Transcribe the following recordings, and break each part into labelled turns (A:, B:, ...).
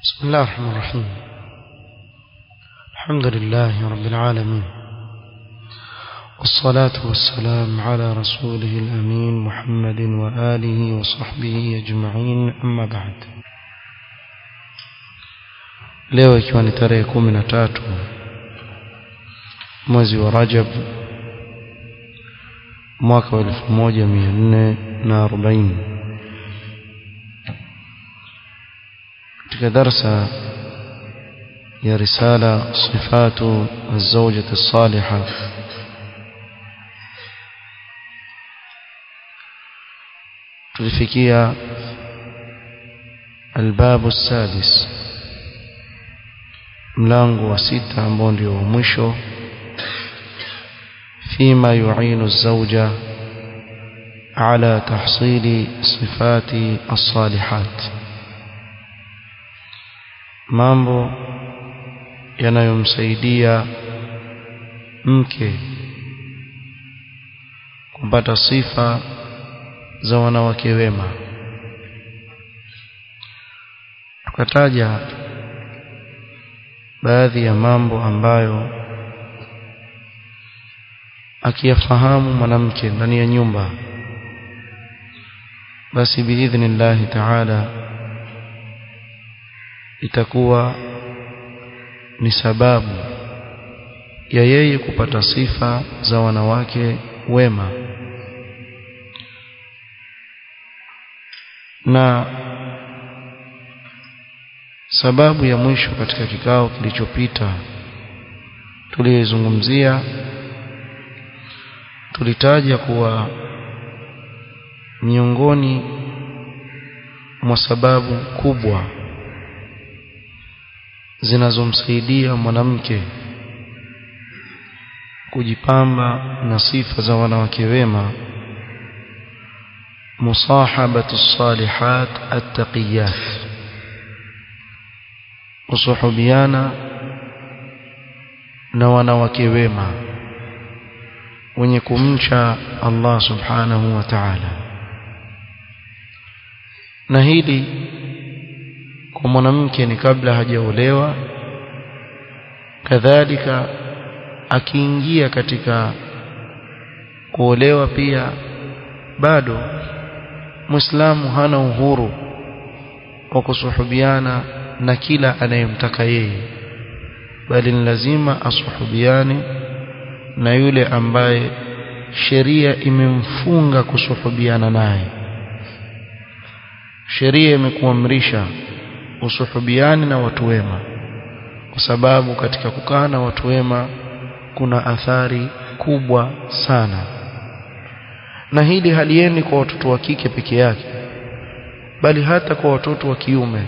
A: بسم الله الرحمن الرحيم الحمد لله رب العالمين والصلاة والسلام على رسوله الأمين محمد وآله وصحبه أجمعين أما بعد leo ikiwa ni tarehe kumi na tatu mwezi wa rajab mwaka wa elfu moja mia nne na arobaini katika darsa ya risala sifatu الزوجة الصالحة tulifikia الباب السادس mlango wa sita ambao ndio wa mwisho فيما يعين الزوجة على تحصيل صفات الصالحات mambo yanayomsaidia mke kupata sifa za wanawake wema tukataja baadhi ya mambo ambayo akiyafahamu mwanamke ndani ya nyumba basi biidhnillahi taala itakuwa ni sababu ya yeye kupata sifa za wanawake wema na sababu ya mwisho katika kikao kilichopita tuliyezungumzia tulitaja kuwa miongoni mwa sababu kubwa zinazomsaidia mwanamke kujipamba na sifa za wanawake wema musahabatu salihat attaqiyat kusuhubiana na wanawake wema wenye kumcha Allah subhanahu wa ta'ala na hili kwa mwanamke ni kabla hajaolewa kadhalika akiingia katika kuolewa pia bado muislamu hana uhuru wa kusuhubiana na kila anayemtaka yeye bali ni lazima asuhubiane na yule ambaye sheria imemfunga kusuhubiana naye sheria imekuamrisha usuhubiani na watu wema kwa sababu katika kukaa na watu wema kuna athari kubwa sana na hili haliendi kwa watoto wa kike peke yake bali hata kwa watoto wa kiume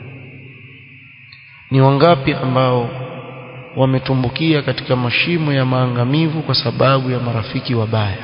A: ni wangapi ambao wametumbukia katika mashimo ya maangamivu kwa sababu ya marafiki wabaya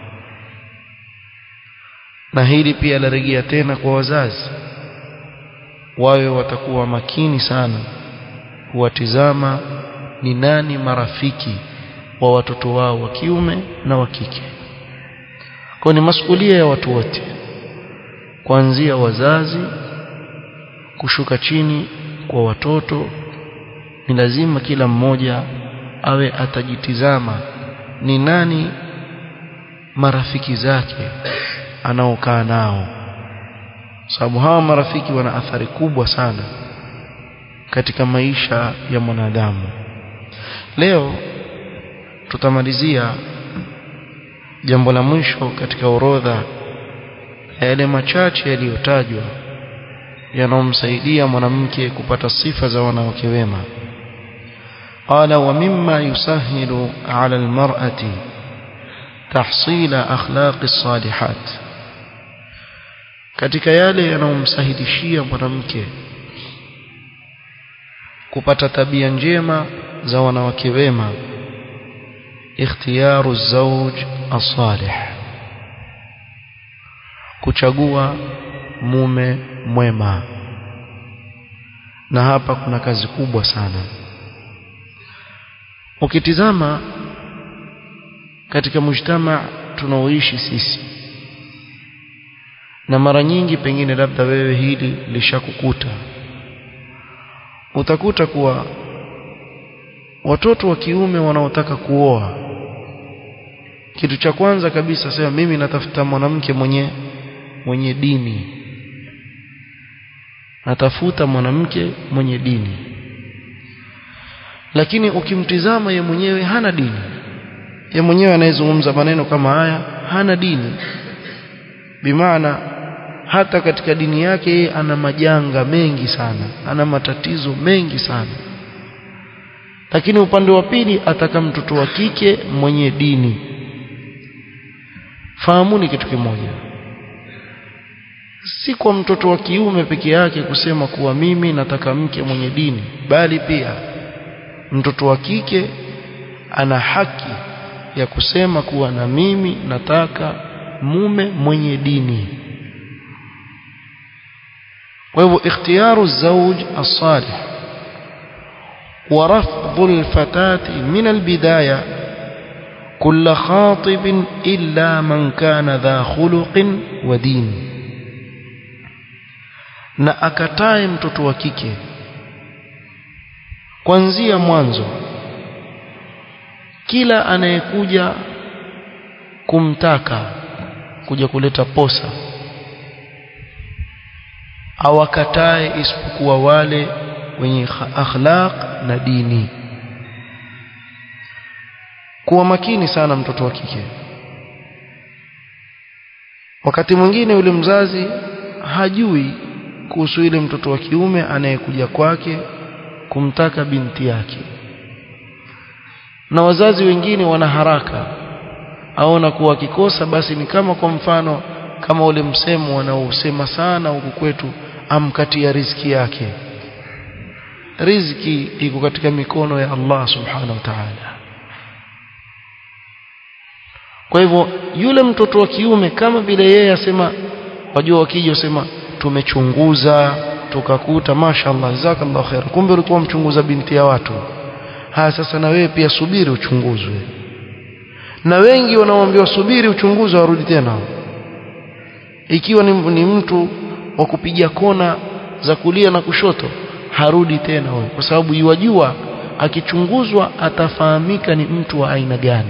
A: na hili pia larejea tena kwa wazazi wawe watakuwa makini sana kuwatizama ni nani marafiki wa watoto wao wa kiume na wa kike kwa ni masuhulia ya watu wote kuanzia wazazi kushuka chini kwa watoto ni lazima kila mmoja awe atajitizama ni nani marafiki zake anaokaa nao sababu hawa marafiki wana athari kubwa sana katika maisha ya mwanadamu leo tutamalizia jambo la mwisho katika orodha ya yale machache yaliyotajwa yanayomsaidia mwanamke kupata sifa za wanawake wema قال ومما يسهل على المرأة تحصيل أخلاق الصالحات katika yale yanayomsahilishia mwanamke kupata tabia njema za wanawake wema ikhtiyaru zawj as-salih kuchagua mume mwema na hapa kuna kazi kubwa sana ukitizama katika mujtama tunaoishi sisi na mara nyingi pengine labda wewe hili lishakukuta utakuta kuwa watoto wa kiume wanaotaka kuoa kitu cha kwanza kabisa sema mimi natafuta mwanamke mwenye mwenye dini natafuta mwanamke mwenye dini lakini ukimtizama ye mwenyewe hana dini ye mwenyewe anayezungumza maneno kama haya hana dini bimaana hata katika dini yake yeye ana majanga mengi sana ana matatizo mengi sana lakini upande wa pili ataka mtoto wa kike mwenye dini fahamuni kitu kimoja si kwa mtoto wa kiume peke yake kusema kuwa mimi nataka mke mwenye dini bali pia mtoto wa kike ana haki ya kusema kuwa na mimi nataka mume mwenye dini kwa hivyo ikhtiyaru zawj as-salih wa rafdhu al-fatati min al-bidaya كل خاطب إلا من كان ذا خلق ودين na akatae mtoto wa kike kuanzia mwanzo kila anayekuja kumtaka kuja kuleta posa awakatae isipokuwa wale wenye akhlaq na dini kuwa makini sana mtoto wa kike wakati mwingine yule mzazi hajui kuhusu ile mtoto wa kiume anayekuja kwake kumtaka binti yake na wazazi wengine wana haraka aona kuwa akikosa basi ni kama kwa mfano kama ule msemo wanaosema sana huku kwetu amkatia riziki yake riziki iko katika mikono ya Allah subhanahu wa ta'ala kwa hivyo yule mtoto wa kiume kama vile yeye asema wajua wakija usema tumechunguza tukakuta mashallah jazakallahu khair kumbe ulikuwa mchunguza binti ya watu haya sasa na wewe pia subiri uchunguzwe na wengi wanaoambiwa subiri uchunguzwe warudi tena ikiwa ni, ni mtu wa kupiga kona za kulia na kushoto harudi tena huyo kwa sababu yuwajua akichunguzwa atafahamika ni mtu wa aina gani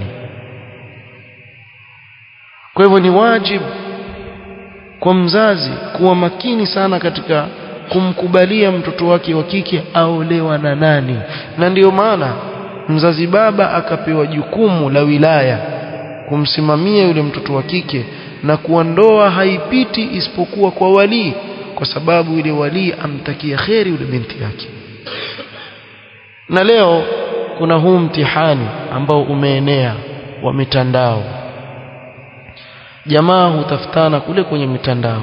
A: kwa hivyo ni wajibu kwa mzazi kuwa makini sana katika kumkubalia mtoto wake wa kike aolewa na nani na ndiyo maana mzazi baba akapewa jukumu la wilaya kumsimamia yule mtoto wa kike na kuwa ndoa haipiti isipokuwa kwa walii kwa sababu yule walii amtakia kheri yule binti yake na leo kuna huu mtihani ambao umeenea wa mitandao jamaa hutafutana kule kwenye mitandao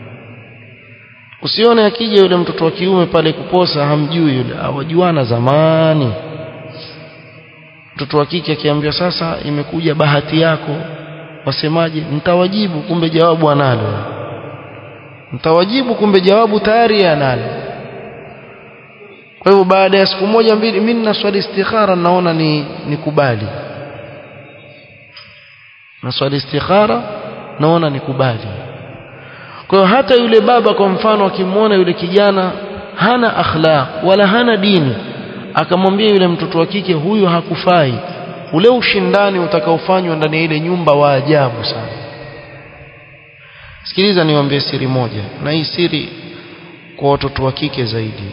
A: usione akija yule mtoto wa kiume pale kuposa hamjui yule awajuana zamani mtoto wa kike akiambia sasa imekuja bahati yako wasemaje nitawajibu kumbe jawabu analo nitawajibu kumbe jawabu tayari analo kwa hivyo baada ya siku moja mbili mimi nina swali istikhara naona ni nikubali na swali istikhara naona nikubali kwa hiyo hata yule baba kwa mfano akimwona yule kijana hana akhlaq wala hana dini akamwambia yule mtoto wa kike huyu hakufai ule ushindani utakaofanywa ndani ya ile nyumba wa ajabu sana sikiliza niwaambie siri moja na hii siri kwa watoto wa kike zaidi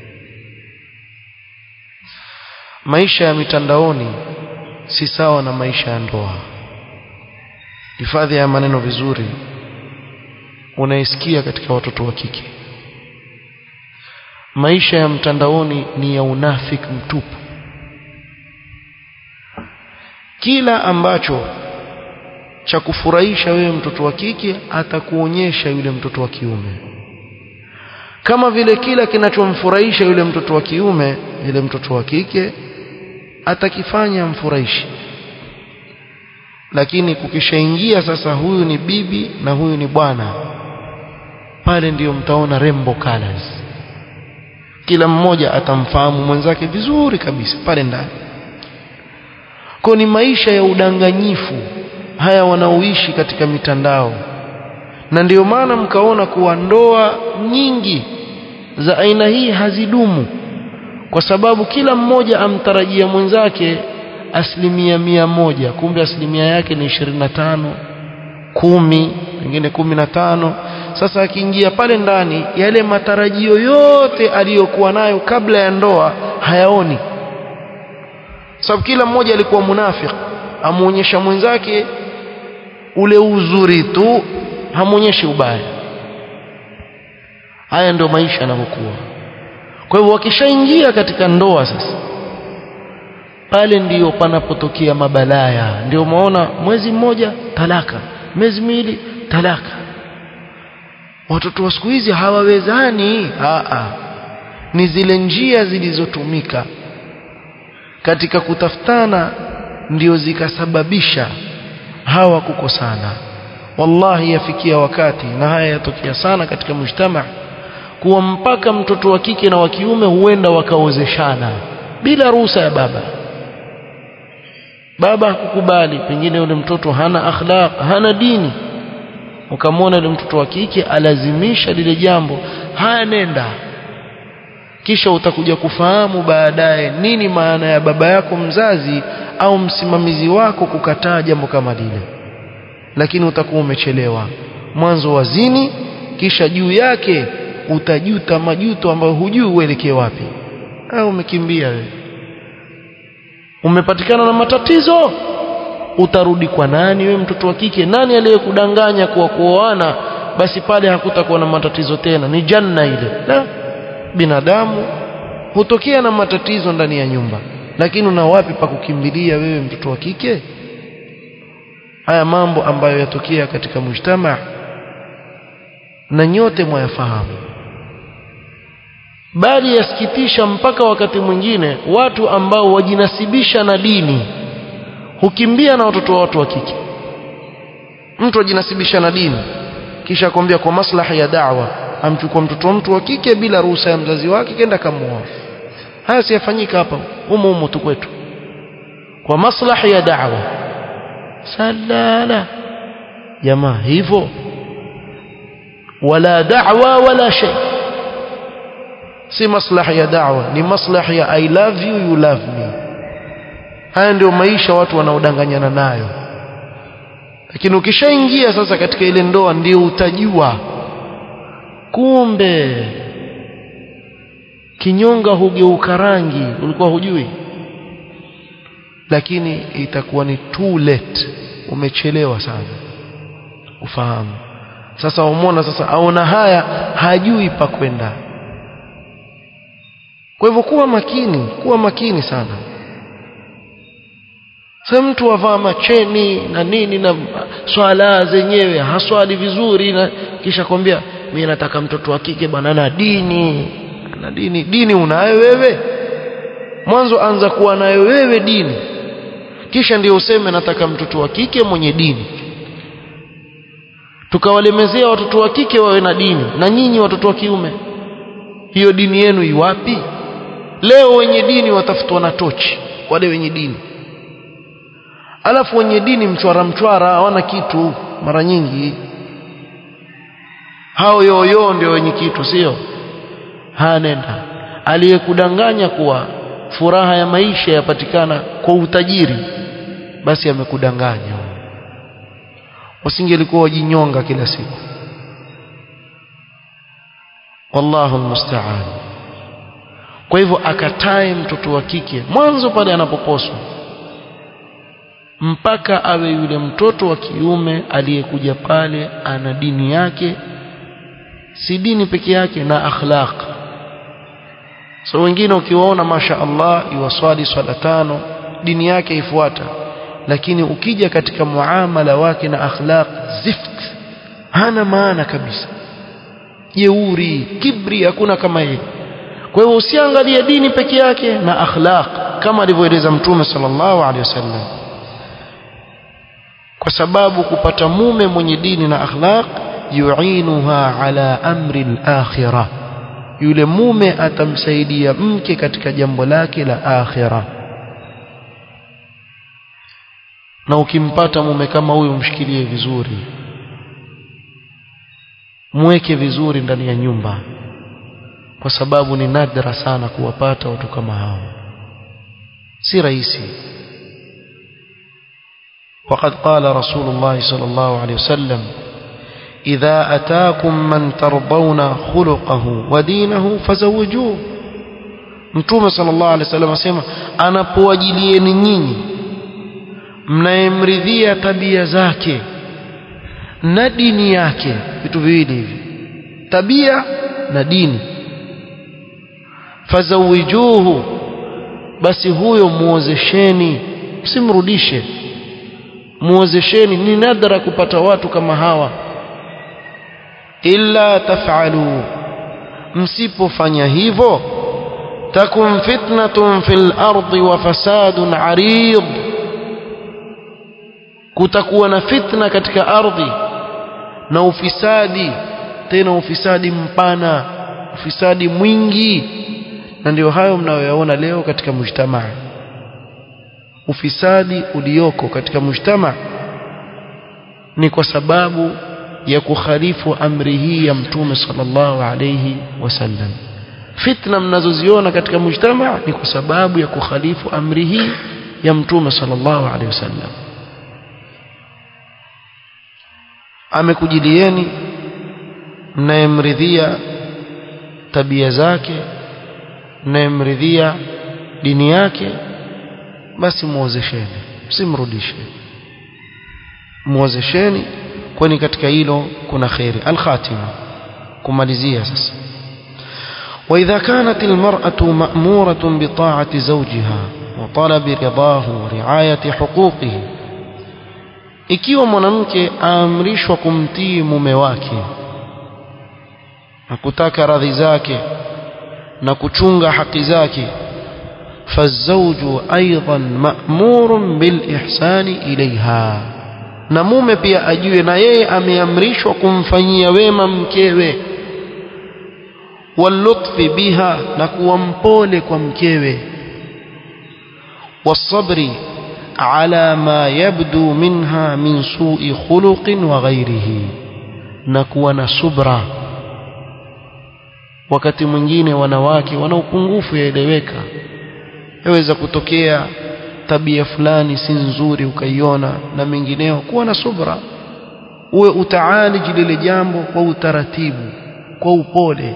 A: maisha ya mitandaoni si sawa na maisha ya ndoa hifadhi ya maneno vizuri unaisikia katika watoto wa kike maisha ya mtandaoni ni ya unafiki mtupu kila ambacho cha kufurahisha wewe mtoto wa kike atakuonyesha yule mtoto wa kiume kama vile kila kinachomfurahisha yule mtoto wa kiume yule mtoto wa kike atakifanya mfurahishi lakini kukishaingia sasa huyu ni bibi na huyu ni bwana pale ndiyo mtaona rembo colors kila mmoja atamfahamu mwenzake vizuri kabisa pale ndani kwa ni maisha ya udanganyifu haya wanaoishi katika mitandao na ndiyo maana mkaona kuwa ndoa nyingi za aina hii hazidumu kwa sababu kila mmoja amtarajia mwenzake asilimia mia moja kumbe asilimia yake ni ishirini na tano kumi pengine kumi na tano sasa akiingia pale ndani yale matarajio yote aliyokuwa nayo kabla ya ndoa hayaoni sababu kila mmoja alikuwa munafiki amuonyesha mwenzake ule uzuri tu hamuonyeshi ubaya haya ndio maisha yanavyokuwa kwa hivyo wakishaingia katika ndoa sasa pale ndiyo panapotokea mabalaya ndio umeona mwezi mmoja talaka miezi miwili talaka watoto wa siku hizi hawawezani Aa, ni zile njia zilizotumika katika kutafutana ndio zikasababisha hawa kukosana wallahi yafikia wakati na haya yatokea sana katika mujtama kuwa mpaka mtoto wa kike na wa kiume huenda wakaozeshana bila ruhusa ya baba baba hakukubali pengine yule mtoto hana akhlaq hana dini ukamwona yule mtoto wa kike alazimisha lile jambo haya nenda kisha utakuja kufahamu baadaye nini maana ya baba yako mzazi au msimamizi wako kukataa jambo kama lile lakini utakuwa umechelewa mwanzo wazini kisha juu yake utajuta majuto ambayo hujui uelekee wapi au umekimbia wewe umepatikana na matatizo utarudi kwa nani we mtoto wa kike nani aliyekudanganya kuwa kuoana basi pale hakutakuwa na matatizo tena ni janna ile la binadamu hutokea na matatizo ndani ya nyumba lakini una wapi pa kukimbilia wewe mtoto wa kike haya mambo ambayo yatokea katika mujtama na nyote mwayafahamu bali yasikitisha mpaka wakati mwingine watu ambao wajinasibisha na dini hukimbia na watoto wa watu wa kike mtu ajinasibisha na dini kisha akwambia kwa maslahi ya da'wa amchukua mtoto wa mtu wa kike bila ruhusa ya mzazi wake kenda kamuoa haya siyafanyika hapa humo humo tu kwetu kwa maslahi ya da'wa salala jamaa hivyo wala da'wa wala shay si maslahi ya da'wa ni maslahi ya i love you you love me haya ndio maisha watu wanaodanganyana nayo lakini ukishaingia sasa katika ile ndoa ndio utajua kumbe kinyonga hugeuka rangi ulikuwa hujui lakini itakuwa ni too late umechelewa sana ufahamu sasa umona sasa aona haya hajui pa kwenda kwa hivyo kuwa makini kuwa makini sana sasa mtu avaa macheni na nini na swala zenyewe haswali vizuri na kisha kwambia mimi nataka mtoto wa kike bwana na dini na dini dini unayo wewe mwanzo anza kuwa nayo wewe dini kisha ndio useme nataka mtoto wa kike mwenye dini tukawalemezea watoto wa kike wawe na dini na nyinyi watoto wa kiume hiyo dini yenu iwapi leo wenye dini watafutwa na tochi wale wenye dini alafu wenye dini mchwara mchwara hawana kitu mara nyingi hao yoyo ndio wenye kitu sio hanenda aliyekudanganya kuwa furaha ya maisha yapatikana kwa utajiri basi amekudanganya wasingelikuwa wajinyonga kila siku wallahu almusta'an kwa hivyo akatae mtoto wa kike mwanzo pale anapoposwa mpaka awe yule mtoto wa kiume aliyekuja pale ana dini yake si dini peke yake na akhlaq so wengine ukiwaona masha Allah iwaswali swala tano dini yake ifuata lakini ukija katika muamala wake na akhlaq zift hana maana kabisa jeuri kibri hakuna kama yeye kwa hiyo usiangalie dini peke yake na akhlaq kama alivyoeleza mtume sallallahu alaihi wasallam kwa sababu kupata mume mwenye dini na akhlaq yuinuha ala amri al-akhirah yule mume atamsaidia mke katika jambo lake la akhira na ukimpata mume kama huyu mshikilie vizuri mweke vizuri ndani ya nyumba kwa sababu ni nadra sana kuwapata watu kama hao si rahisi وقد قال رسول الله صلى الله عليه وسلم إذا أتاكم من ترضون خلقه ودينه فزوجوه Mtume sallallahu alaihi wasallam asema anapowajilieni nyinyi mnayemridhia tabia zake na dini yake vitu viwili hivi tabia na dini fazawijuhu basi huyo muozesheni msimrudishe muozesheni ni nadra kupata watu kama hawa illa taf'alu msipofanya hivyo takun fitnatun fil ardi wa fasadun arid kutakuwa na fitna katika ardhi na ufisadi tena ufisadi mpana ufisadi mwingi na ndio hayo mnayoyaona leo katika mujtamaa ufisadi ulioko katika mujtamaa ni kwa sababu ya kukhalifu amri hii ya mtume sallallahu alayhi wasallam fitna mnazoziona katika mujtamaa ni kwa sababu ya kukhalifu amri hii ya mtume sallallahu alayhi wasallam amekujilieni mnayemridhia tabia zake mnayemridhia dini yake basi muozesheni msimrudishe muozesheni kwani katika hilo kuna khairi alkhatima kumalizia sasa واذا كانت المراه ماموره بطاعه زوجها وطلب رضاه ورعايه حقوقه ikiwa mwanamke aamrishwa kumtii mume wake na kutaka radhi zake na kuchunga haki zake فالزوج أيضا مأمور بالإحسان إليها na mume pia ajue na yeye ameamrishwa kumfanyia wema mkewe walutfi biha na kuwa mpole kwa mkewe wasabri ala ma yabdu minha min su'i khuluqin wa ghairihi na kuwa na subra wakati mwingine wanawake wana upungufu yaeleweka yaweza kutokea tabia fulani si nzuri ukaiona na mengineo kuwa na subra uwe utaaliji lile jambo kwa utaratibu kwa upole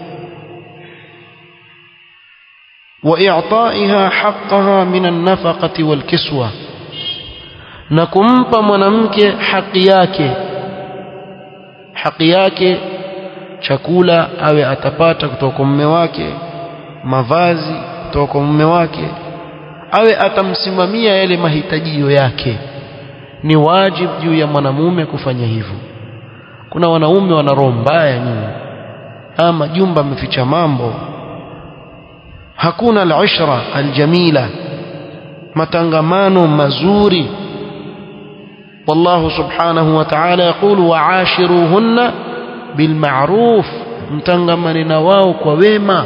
A: واعطائها حقها من النفقه والكسوه na kumpa mwanamke haki yake haki yake chakula awe atapata kutoka kwa mume wake mavazi kutoka kwa mume wake awe atamsimamia yale mahitajio yake ni wajibu juu ya mwanamume kufanya hivyo kuna wanaume wana roho mbaya nyinyi ama jumba ameficha mambo hakuna al-ishra al-jamila matangamano mazuri والله سبحانه وتعالى يقول وعاشروهن بالمعروف mtangamane na wao kwa wema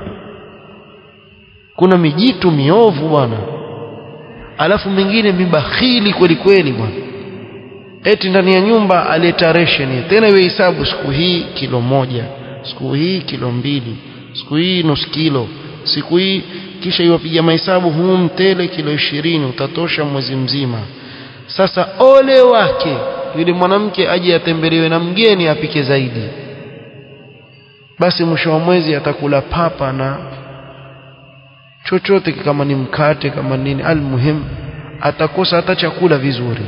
A: kuna mijitu miovu bwana alafu mingine mibakhili kweli kweli bwana eti ndani ya nyumba aleta ration tena iwe hesabu siku hii kilo moja siku hii kilo mbili siku hii nusu kilo siku hii kisha iwapiga mahesabu huu mtele kilo ishirini utatosha mwezi mzima sasa ole wake yule mwanamke aje atembelewe na mgeni apike zaidi basi mwisho wa mwezi atakula papa na chochote kama ni mkate kama nini almuhim atakosa hata chakula vizuri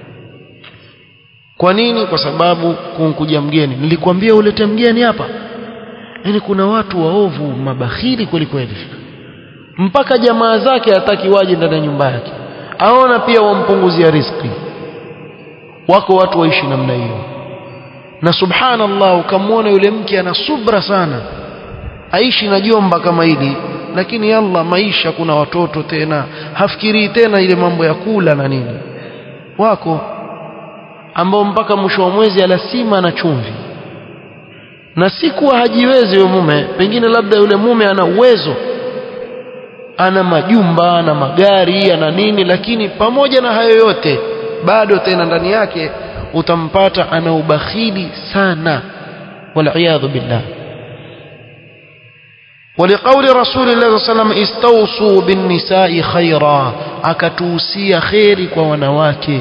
A: kwa nini kwa sababu kunkuja mgeni nilikwambia ulete mgeni hapa yani kuna watu waovu mabakhili kweli kweli mpaka jamaa zake hataki waje ndani ya nyumba yake aona pia wampunguzia riziki wako watu waishi namna hiyo na subhanallah ukamwona yule mke ana subra sana aishi na jomba kama hili lakini yalla maisha kuna watoto tena hafikirii tena ile mambo ya kula na nini wako ambao mpaka mwisho wa mwezi alasima na chumvi na si kuwa hajiwezi yule mume pengine labda yule mume ana uwezo ana majumba ana magari ana nini lakini pamoja na hayo yote bado tena ndani yake utampata ana ubakhili sana waliyadhu billah ولقول رسول الله صلى الله عليه وسلم استوصوا بالنساء خيرا akatuhusia kheri kwa wanawake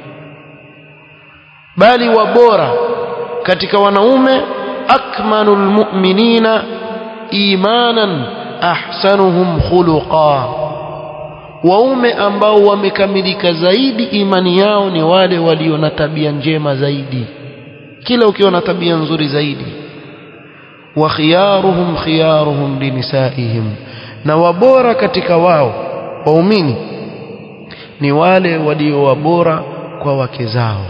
A: bali wabora katika wanaume akmalul mu'minina imanan ahsanuhum khuluqa waume ambao wamekamilika zaidi imani yao ni wale walio na tabia njema zaidi kila ukiwa na tabia nzuri zaidi wa khiyaruhum khiyaruhum linisaihim na wabora katika wao waumini ni wale walio wabora kwa wake zao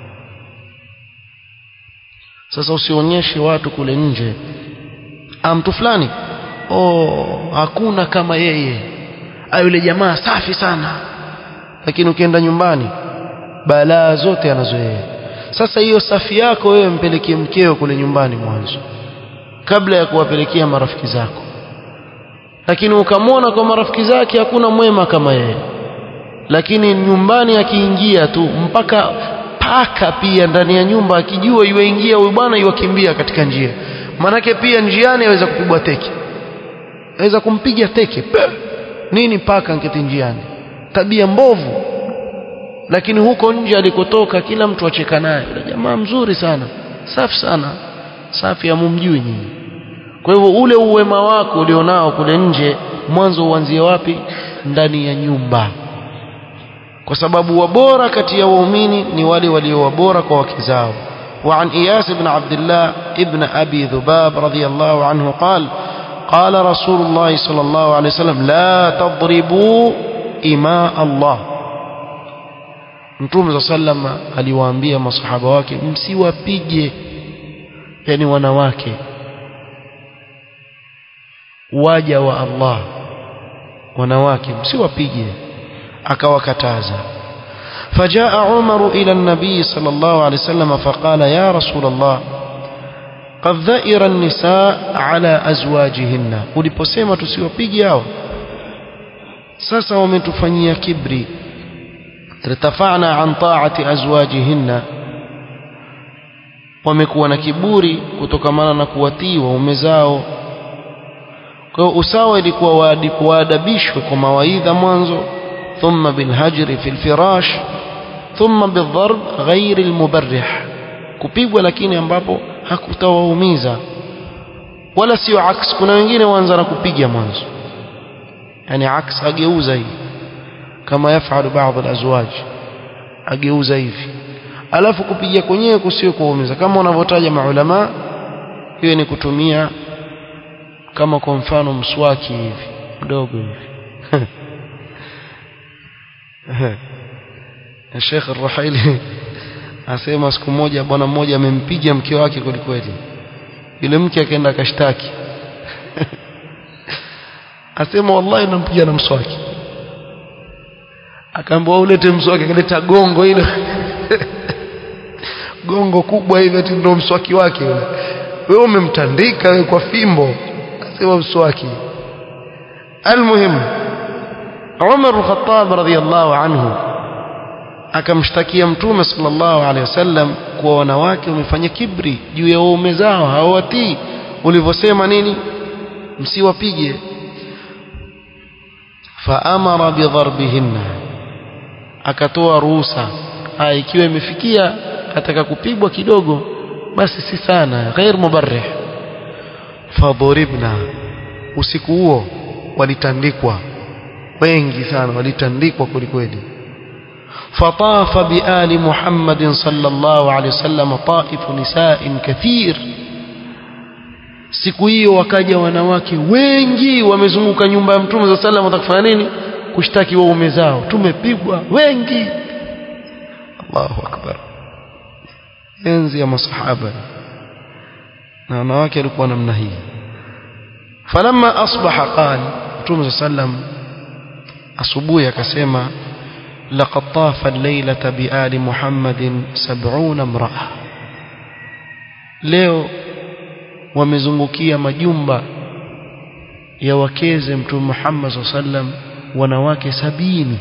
A: sasa usionyeshe watu kule nje mtu fulani oh hakuna kama yeye yule jamaa safi sana lakini ukienda nyumbani balaa zote anazo yeye sasa hiyo safi yako wewe mpelekee mkeo kule nyumbani mwanzo kabla ya kuwapelekea marafiki zako lakini ukamwona kwa marafiki zake hakuna mwema kama yeye lakini nyumbani akiingia tu mpaka paka pia ndani ya nyumba akijua yuingia huyu bwana yuwakimbia katika njia manake pia njiani aweza kupigwa teke aweza kumpiga teke Pe! nini paka nketi njiani tabia mbovu lakini huko nje alikotoka kila mtu acheka naye yule jamaa mzuri sana safi sana safi amumjui nyinyi kwa hivyo ule uwema wako ulionao kule nje mwanzo uanzie wapi ndani ya nyumba kwa sababu wabora kati ya waumini ni wale walio wabora kwa wake zao وعن إياس بن عبد الله ابن أبي ذباب رضي الله عنه قال قال رسول الله صلى الله عليه وسلم لا تضربوا إماء الله Mtume صلى الله عليه وسلم aliwaambia masahaba wake msiwapige yani wanawake waja wa Allah wanawake msiwapige akawakataza فجاء عمر إلى النبي صلى الله عليه وسلم فقال يا رسول الله قد ذئر النساء على أزواجهن uliposema tusiwapige hao sasa wametufanyia kibri irtafa'na an ta'ati azwajihinna wamekuwa na kiburi kutokamana na kuwatii waume zao kwa hiyo usawa ilikuwa waadabishwe kwa mawaidha mwanzo ثم بالهجر في الفراش ثم بالضرب غير المبرح kupigwa lakini ambapo hakutawaumiza wala sio aks kuna wengine waanza na kupiga mwanzo yani aks ageuza hivi kama yafalu baadhi alazwaj ageuza hivi alafu kupiga kwenyewe kusio kuumiza kama wanavyotaja maulama hiyo ni kutumia kama kwa mfano mswaki hivi mdogo hivi Sheikh Ar-Ruhaili asema siku moja bwana mmoja amempiga mke wake kweli kweli. Yule mke akaenda akashtaki. asema wallahi nampiga na mswaki. Akaambiwa ulete mswaki akaleta gongo ile. gongo kubwa hivi ati ndio mswaki wake yule. Wewe umemtandika wewe kwa fimbo. Asema mswaki. Almuhimu Umar al-Khattab radhiyallahu anhu akamshtakia mtume sallallahu alaihi wasallam kuwa wanawake wamefanya kibri juu ya waume zao hawatii ulivyosema nini msiwapige faamara bidharbihinna akatoa ruhusa ikiwa imefikia ataka kupigwa kidogo basi si sana ghair mubarrih fadhuribna usiku huo walitandikwa wengi sana walitandikwa kwelikweli فطاف بآل محمد صلى الله عليه وسلم طائف نساء كثير siku hiyo wakaja wanawake wengi wamezunguka nyumba ya mtume za sallam watakufanya nini kushtaki waume zao tumepigwa wengi Allahu akbar enzi ya masahaba na wanawake walikuwa namna hii falamma asbaha qala mtume za sallam asubuhi akasema لقد طاف الليلة بآل محمد سبعون امرأة leo wamezungukia majumba ya wakeze mtume Muhammad sallam wanawake sabini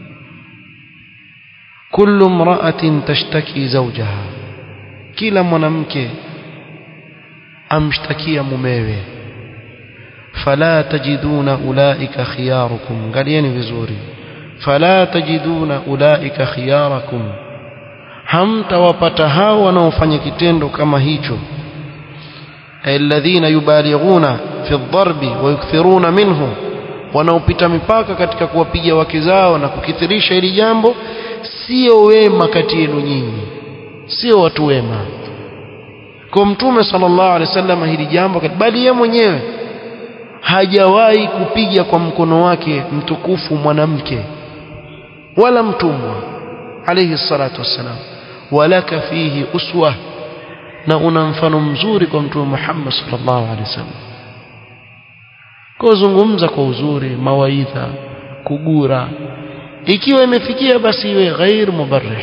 A: kullu imra'atin tashtaki zawjaha kila mwanamke amshtakia mumewe fala tajiduna ulaika khiyarukum angalieni vizuri fala tajiduna ulaika khiyarakum hamtawapata hao wanaofanya kitendo kama hicho alladhina yubalighuna fi dharbi wa yukthiruna minhu wanaopita mipaka katika kuwapiga wake zao na kukithirisha hili jambo sio wema kati yenu nyinyi sio watu wema kwa mtume sallallahu alaihi wasallam hili jambo bali yeye mwenyewe hajawahi kupiga kwa mkono wake mtukufu mwanamke wala mtumwa alayhi salatu wassalam walaka fihi uswa na una mfano mzuri kwa mtume Muhammad sallallahu alaihi wasallam kuzungumza kwa uzuri mawaidha kugura ikiwa imefikia basi iwe ghair mubarrih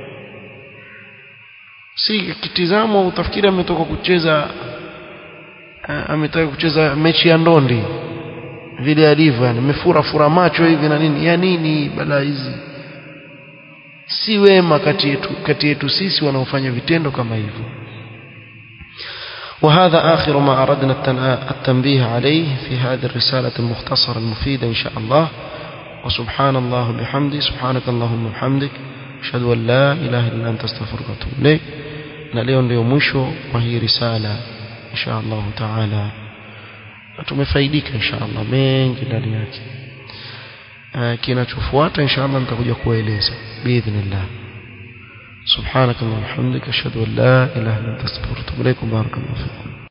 A: si kitizamo utafikiri ametoka kucheza ametaka kucheza mechi ya ndondi vile alivyo yani amefura fura macho hivi na nini ya nini balaa hizi si wema kati yetu kati yetu sisi wanaofanya vitendo kama hivyo وهذا آخر ما أردنا التنبيه عليه في هذه الرسالة المختصرة المفيدة إن شاء الله وسبحان الله بحمده سبحانك اللهم وبحمدك أشهد أن لا إله إلا أنت استغفرك وأتوب إليك na leo ndio mwisho wa hii risala insha Allah taala tumefaidika insha Allah mengi ndani yake kinachofuata insha Allah nitakuja kueleza biidhnillah subhanakallahumma hamdika ashhadu an la ilaha illa anta astaghfiruka wa atubu ilaik barakallahu fikum